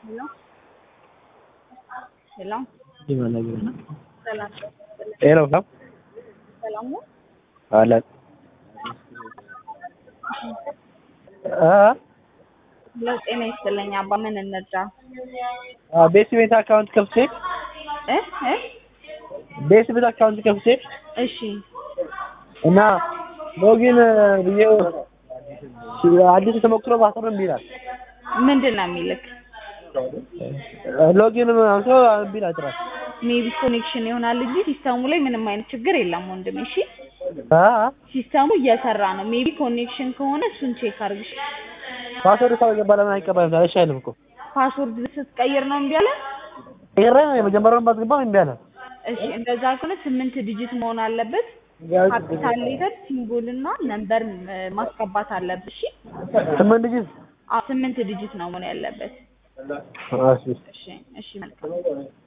Hello? Hello? Gimana gimana? ሰላም ሄሎ ነው ሰላም ነው? አለ አ ለጤና ይስጥልኝ አባ ምን እንርዳ? ቤት ቤት አካውንት ከፍቼ እ እ ቤት ቤት አካውንት ከፍቼ እሺ እና ሎጊን ብዬው አዲስ ተሞክሮ ማሰር ይላል። ምንድን ነው የሚልክ? ሎጊን አንሶ እምቢ ይላል ጭራሽ። ሜቢ ኮኔክሽን ይሆናል እንጂ ሲስተሙ ላይ ምንም አይነት ችግር የለም ወንድሜ። እሺ አ ሲስተሙ እየሰራ ነው። ሜቢ ኮኔክሽን ከሆነ እሱን ቼክ አድርግ። እሺ? ፓስወርድ ሰው የገባ ለምን አይቀበልም? ታዲያ እሺ አይልም እኮ ፓስወርድ ስትቀይር ነው እምቢ አለ? ቀይሬ የመጀመሪያውን ባስገባው እምቢ አለ። እሺ እንደዛ ከሆነ ስምንት ዲጂት መሆን አለበት። ካፒታል ሌተር ሲምቦል እና ነምበር ማስገባት አለብህ። እሺ ስምንት ልጅ አዎ ስምንት ዲጂት ነው መሆን ያለበት። እሺ እሺ እሺ መልካም